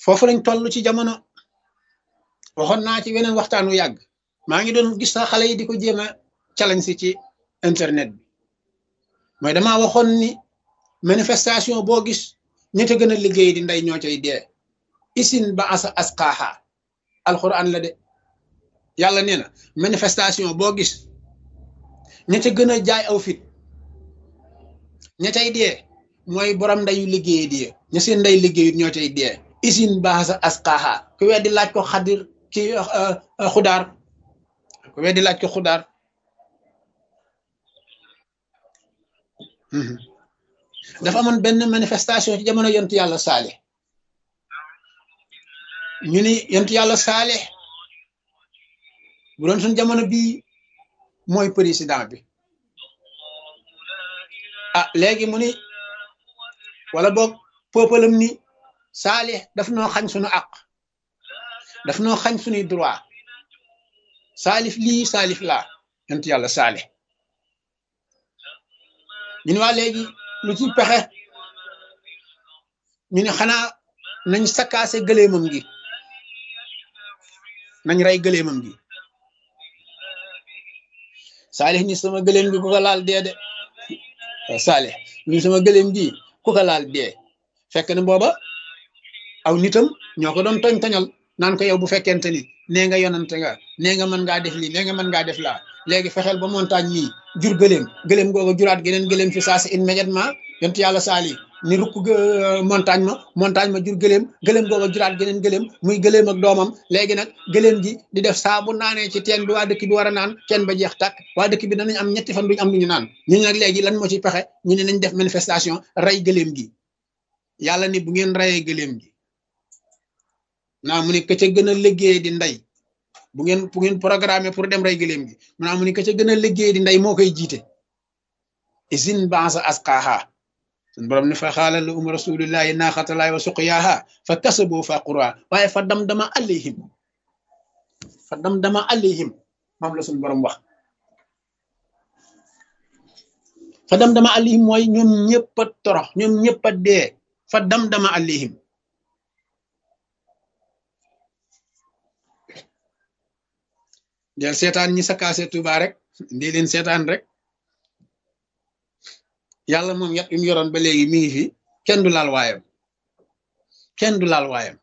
foofu lañ toll ci jamono waxoon naa ci weneen waxtaan wu yàgg maa ngi doon gis sax xale yi di ko jéem a challenge si ci internet bi mooy damaa waxoon ni manifestation boo gis ñi te gën a liggéey di ndey ñoo cay dee isin ba asa asqaaha alquran la de yàlla nee na manifestation boo gis ña ca gën a jaay aw fit ña cay dee mooy borom ndeyu liggéey di ña seen ndey liggéeyut ñoo cay dee isin ba asa asqaaha ku weddi laaj ko xadir ki xudaar ku weddi laaj ko xudaar dafa amoon benn manifestation ci jamono yontu yàlla saalix ñu ni yontu yàlla saalix bu doon suñ jamono bii mooy président bi ah léegi mu ni wala boog peuplem ni saalix daf noo xañ suñu àq daf noo xañ suñuy droit saalif lii saalif laa yontu yàlla saalix ñu ne waa léegi lu ci pexe ñu ne xanaa nañ sakkaase gëleemam gi nañ rey gëleemam gi saalix ni sama gëleem gi ku ko laal dee de saalix ni sama gëleem gi ku ko laal dee fekk na booba aw nitam ñoo ko doon toñ toñal naan ko yow bu fekkente ni nee nga yonante nga nee nga mën ngaa def lii nee nga mën ngaa def laa léegi fexeel ba montagne mii jur gëléem gëléem googa juraat geneen gëléem fi saa si immédiatement yontu yàlla saali ni rukk montagne ma montagne ma jur gëléem gëléem googa juraat geneen gëléem muy gëléem ak doomam léegi nag gëléem gi di def saa bu naanee ci teen bi waa dëkk bi war a naan teen ba jeex tàkk waa dëkk bi danañ am ñetti fan duñ am lu ñu naan ñu ne nag léegi lan moo ci pexe ñu ne nañ def manifestation rey gëléem gi yàlla ni bu ngeen reyee gëléem gi naa mu ne ka ca gën a liggéey di ndey bu ngeen bu ngeen programmé pour dem rey gëléem gi mu naa mu ne ka ca gën a liggéey di ndey moo koy jiite isin bansa asqaaha sun borom ne fa xaala la um rasulillahi naaxatalaay wa suqyaaha fa kasabu fa qura waaye fa dam dama alayhim fa dam dama alayhim moom la suñ borom wax fa dam dama alayhim mooy ñoom ñëpp a torox ñoom ñëpp a dee fa dam dama alayhim del seetaan ñi sakaase Tuuba rek ndi leen seetaan rek yàlla moom yat yu mu yoroon ba léegi mi ngi fi kenn du laal waayam kenn du laal waayam